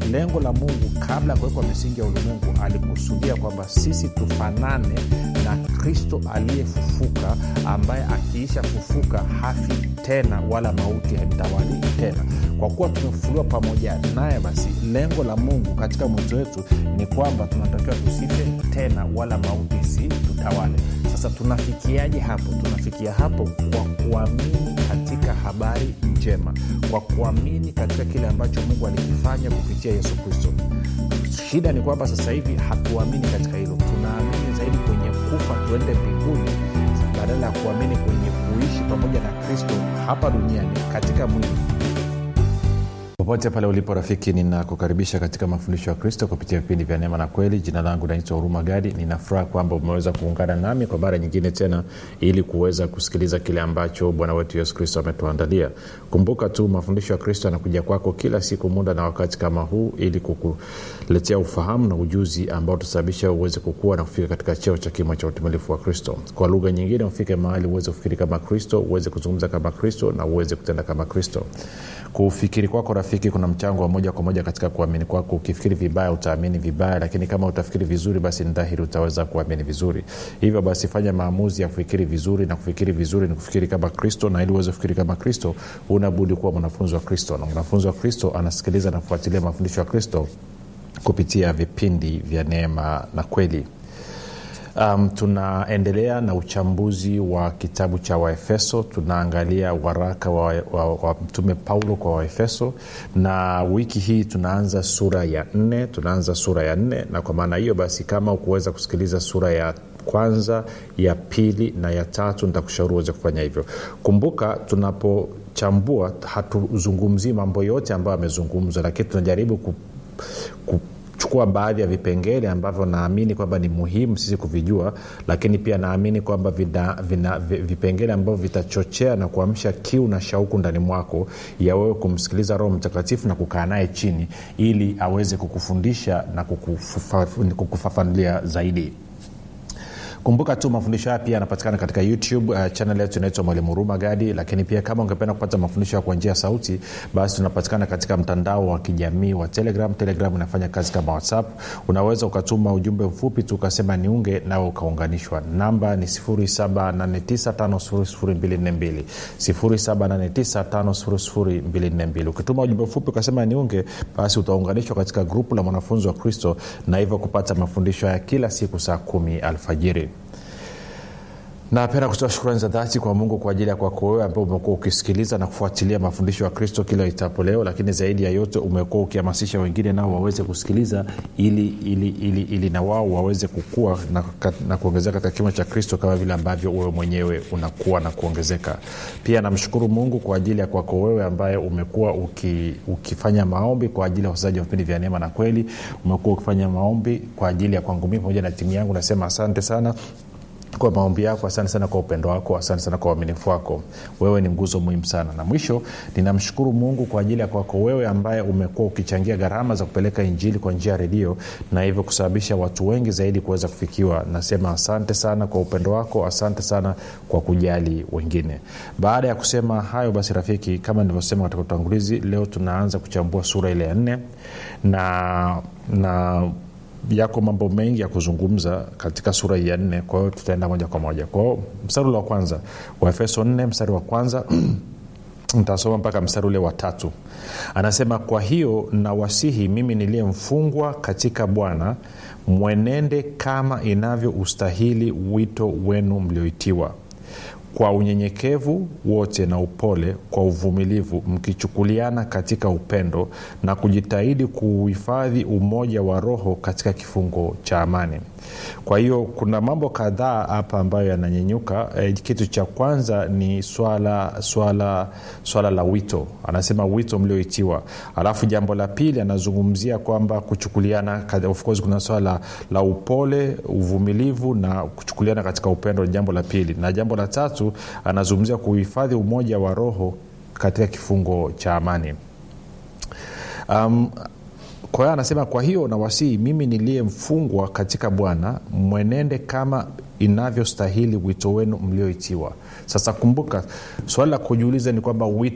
lengo la mungu kabla ya kuwekwa misingi ya ulimwengu alikusudia kwamba sisi tufanane na kristo aliyefufuka ambaye akiisha kufuka hafi tena wala mauti haimtawali tena kwa kuwa tumefufuliwa pamoja naye basi lengo la mungu katika mwito wetu ni kwamba tunatakiwa tusife tena wala mauti si tutawale sasa tunafikiaje hapo tunafikia hapo kwa kuamini katika habari njema kwa kuamini katika kile ambacho mungu alikifanya kupitia yesu kristo shida ni kwamba sasa hivi hatuamini katika hilo tunaamini zaidi kwenye kufa tuende mbinguni badala ya kuamini kwenye kuishi pamoja na kristo hapa duniani katika mwili popote pale ulipo rafiki ninakukaribisha katika mafundisho ya kristo kupitia vipindi vya neema na kweli jina langu naitwa huruma gadi ninafuraha kwamba umeweza kuungana nami kwa mara nyingine tena ili kuweza kusikiliza kile ambacho bwana wetu yesu kristo ametuandalia kumbuka tu mafundisho ya kristo yanakuja kwako kila siku muda na wakati kama huu ili kukuletea ufahamu na ujuzi ambao utasababisha uweze kukua na kufika katika cheo cha kimo cha utimilifu wa kristo kwa lugha nyingine ufike mahali uweze kufikiri kama kristo uweze kuzungumza kama kristo na uweze kutenda kama kristo kufikiri kwako rafiki kuna mchango wa moja kwa moja katika kuamini kwako ukifikiri vibaya utaamini vibaya lakini kama utafikiri vizuri basi ni dhahiri utaweza kuamini vizuri hivyo basi fanya maamuzi ya kufikiri vizuri na kufikiri vizuri ni kufikiri kama kristo na ili uweze kufikiri kama kristo unabudi kuwa mwanafunzi wa kristo na mwanafunzi wa kristo anasikiliza na kufuatilia mafundisho ya kristo kupitia vipindi vya neema na kweli um, tunaendelea na uchambuzi wa kitabu cha waefeso tunaangalia waraka wa, wa, wa mtume paulo kwa waefeso na wiki hii tunaanza sura ya nne tunaanza sura ya nne na kwa maana hiyo basi kama ukuweza kusikiliza sura ya kwanza ya pili na ya tatu nitakushauri uweze kufanya hivyo kumbuka tunapochambua hatuzungumzii mambo yote ambayo amezungumzwa lakini tunajaribu ku, ku chukua baadhi ya vipengele ambavyo naamini kwamba ni muhimu sisi kuvijua lakini pia naamini kwamba vina, vina, vipengele ambavyo vitachochea na kuamsha kiu na shauku ndani mwako ya wewe kumsikiliza roho mtakatifu na kukaa naye chini ili aweze kukufundisha na kukufafanulia zaidi kumbuka tu mafundisho haya pia yanapatikana katika youtube uh, chanel yetu inaitwa mwalimu huruma gadi lakini pia kama ungependa kupata mafundisho ya kwa njia ya sauti basi tunapatikana katika mtandao wa kijamii wa telegram telegram inafanya kazi kama whatsapp unaweza ukatuma ujumbe mfupi tu ukasema niunge nawe ukaunganishwa namba ni 7895242 7895242 ukituma ujumbe mfupi ukasema niunge basi utaunganishwa katika grupu la mwanafunzi wa kristo na hivyo kupata mafundisho ya kila siku saa kumi alfajiri napenda kutoa shukrani za dhati kwa mungu kwa ajili ya kwako wewe ambao umekuwa ukisikiliza na kufuatilia mafundisho ya kristo kila itapo leo lakini zaidi ya yote umekuwa ukihamasisha wengine nao waweze kusikiliza ili ili ili, ili na wao waweze kukua na, na kuongezeka katika kimo cha kristo kama vile ambavyo wewe mwenyewe unakuwa na kuongezeka pia namshukuru mungu kwa ajili ya kwako wewe ambaye umekuwa uki, ukifanya maombi kwa ajili ya wachezaji wa vipindi vya neema na kweli umekuwa ukifanya maombi kwa ajili ya kwangu mii pamoja na timu yangu nasema asante sana kwa maombi yako asante sana kwa upendo wako asante sana kwa uaminifu wako wewe ni nguzo muhimu sana na mwisho ninamshukuru mungu kwa ajili ya kwako wewe ambaye umekuwa ukichangia gharama za kupeleka injili kwa njia ya redio na hivyo kusababisha watu wengi zaidi kuweza kufikiwa nasema asante sana kwa upendo wako asante sana kwa kujali wengine baada ya kusema hayo basi rafiki kama nilivyosema katika utangulizi leo tunaanza kuchambua sura ile ya nne na na yako mambo mengi ya kuzungumza katika sura ya nne kwa hiyo tutaenda moja kwa moja kwao mstari ule wa kwanza wa efeso nne mstari wa kwanza ntasoma mpaka mstari ule wa tatu anasema kwa hiyo nawasihi mimi niliye mfungwa katika bwana mwenende kama inavyoustahili wito wenu mlioitiwa kwa unyenyekevu wote na upole kwa uvumilivu mkichukuliana katika upendo na kujitahidi kuuhifadhi umoja wa roho katika kifungo cha amani kwa hiyo kuna mambo kadhaa hapa ambayo yananyenyuka e, kitu cha kwanza ni swala swala swala la wito anasema wito mlioitiwa alafu jambo la pili anazungumzia kwamba kuchukuliana of course kuna swala la upole uvumilivu na kuchukuliana katika upendo ni jambo la pili na jambo la tatu anazungumzia kuhifadhi umoja wa roho katika kifungo cha amani um, kwa hiyo anasema kwa hiyo nawasihi mimi niliye mfungwa katika bwana mwenende kama inavyostahili wito wenu mlioitiwa sasa kumbuka swali la kujiuliza ni kwamba wito